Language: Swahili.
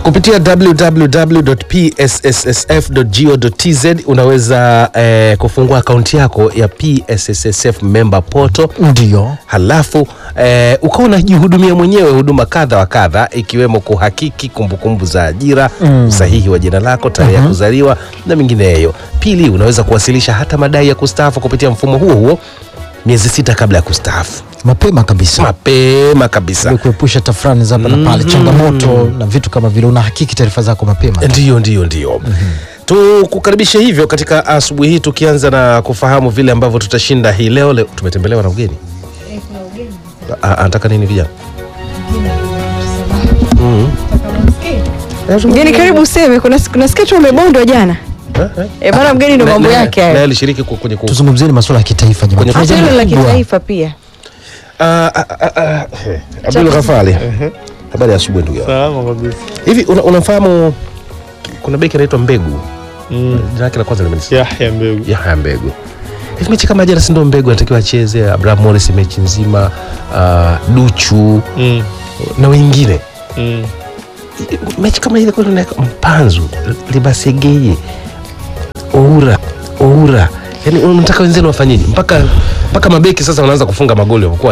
kupitia www.psssf.go.tz unaweza eh, kufungua akaunti yako ya PSSSF member portal Ndio. halafu eh, ukawa unajihudumia mwenyewe huduma kadha wa kadha ikiwemo kuhakiki kumbukumbu za ajira Mm. usahihi wa jina lako tarehe ya kuzaliwa na mingineyo pili unaweza kuwasilisha hata madai ya kustaafu kupitia mfumo huo huo miezi sita kabla ya kustaafu Mapema kabisa. mapema kabisa Ili kuepusha tafrani za hapa na pale, changamoto na vitu kama vile, unahakiki taarifa zako mapema. Ndiyo, ndiyo, ndiyo. Tukukaribishe hivyo katika asubuhi hii, tukianza na kufahamu vile ambavyo tutashinda hii leo. Leo tumetembelewa na ugeni. A- Anataka nini vijana? Mgeni karibu useme, kuna kuna sketch umebondwa jana. Eh, eh. Eh, bana mgeni ndo Na- mambo na- yake naye hayo. alishiriki ku- kwenye ku- Tuzungumzieni masuala ya kitaifa jamani. Kwenye- Tuna Hata jambo hilo la kubwa. kitaifa pia. Ah, ah, ah, ah, eh, Abdul Ghafali, habari ya asubuhi ndugu yangu. Salama kabisa. Hivi una- unamfahamu kuna beki anaitwa Mbegu, Mm. jina lake la kwanza limenisikia Yahya Mbegu. Yahya Mbegu. Hivi mechi kama jana, si ndio Mbegu anatakiwa acheze, Abraham Morris mechi nzima, ah, Duchu Mm. na wengine Mm. mechi kama ile kweli unaweka mpanzu libasegeye oura oura yani unataka wenzenu wafanyeje mpaka mpaka mabeki sasa wanaanza kufunga magoli wanakuwa